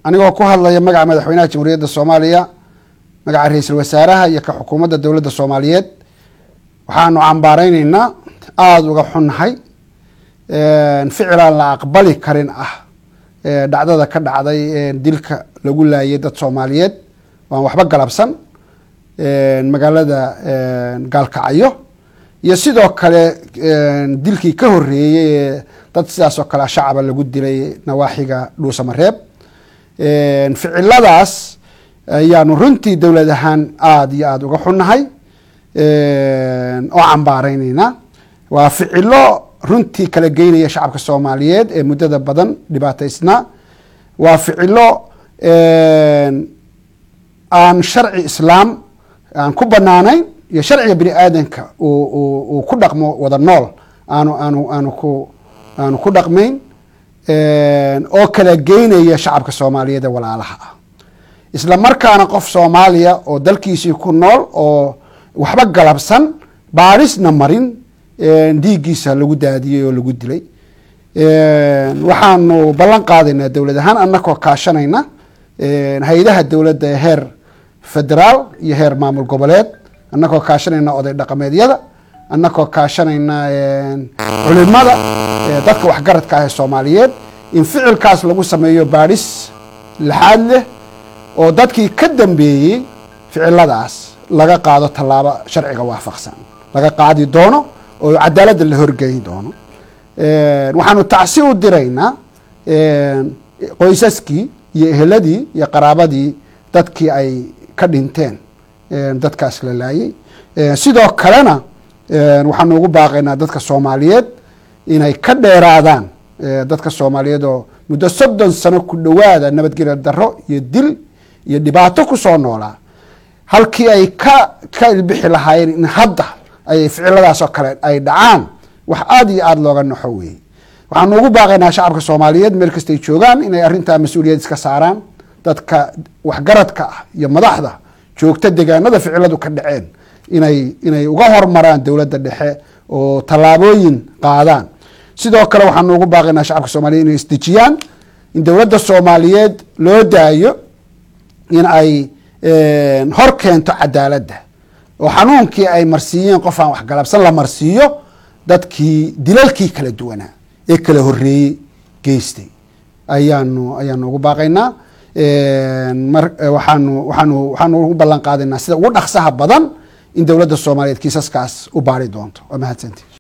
anigoo ku hadlaya magaca madaxweynaha jamhuuriyadda soomaaliya magaca ra-iisul wasaaraha iyo ka xukuumadda dowladda soomaaliyeed waxaanu cambaareyneyna aada uga xunnahay ficil aan la aqbali karin ah dhacdada ka dhacday dilka lagu laayay dad soomaaliyeed waan waxba galabsan magaalada gaalkacyo iyo sidoo kale dilkii ka horeeyey ee dad sidaas oo kale shacaba lagu dilay nawaaxiga dhuusamareeb ficiladaas ayaanu runtii dowlad ahaan aada iyo aada uga xunnahay oo cambaareyneyna waa ficilo runtii kala geynaya shacabka soomaaliyeed ee muddada badan dhibaataysnaa waa ficilo aan sharci islaam aan ku banaanayn iyo sharciga bini aadanka uu ku dhaqmo wada nool aanu aanu aanu ku aanu ku dhaqmayn oo kala geynaya shacabka soomaaliyeed ee walaalaha ah isla markaana qof soomaaliya oo dalkiisii ku nool oo waxba galabsan baarisna marin dhiiggiisa lagu daadiyey oo lagu dilay waxaanu ballan qaadaynaa dowlad ahaan anakoo kaashanayna hay-adaha dowladda ee heer federaal iyo heer maamul goboleed anakoo kaashanayna oday dhaqameedyada anakoo kaashanayna culimada dadka waxgaradka ah ee soomaaliyeed in ficilkaas lagu sameeyo baadhis laxaad leh oo dadkii ka dambeeyey ficiladaas laga qaado tallaabo sharciga waafaqsan laga qaadi doono oo cadaaladda la horgeyn doono waxaanu tacsi u diraynaa qoysaskii iyo eheladii iyo qaraabadii dadkii ay ka dhinteen dadkaas la laayay sidoo kalena waxaanu ugu baaqaynaa dadka soomaaliyeed inay ka dheeraadaan dadka soomaaliyeed oo muddo soddon sano ku dhowaada nabadgelya darro iyo dil iyo dhibaato kusoo noolaa halkii ay ka ka ilbixi lahaayeen in hadda ay ficiladaas oo kale ay dhacaan wax aada iyo aada looga naxo weeye waxaanu ugu baaqaynaa shacabka soomaaliyeed meel kastay joogaan inay arrintaa mas-uuliyad iska saaraan dadka waxgaradka ah iyo madaxda joogta degaanada ficiladu ka dhaceen inay inay uga hormaraan dowladda dhexe oo tallaabooyin qaadaan sidoo kale waxaanu ugu baaqaynaa shacabka soomaliyeed inay isdejiyaan in dowladda soomaaliyeed loo daayo in ay hor keento cadaaladda oo xanuunkii ay marsiiyeen qof aan waxgalabsan la marsiiyo dadkii dilalkii kala duwanaa ee kala horeeyey geystay ayaanu ayaanu ugu baaqaynaa mar waxaanu waxaanu waxaanu ugu ballan qaadaynaa sida ugu dhaqsaha badan in dowladda soomaaliyeed kiisaskaas u baari doonto waa mahadsanti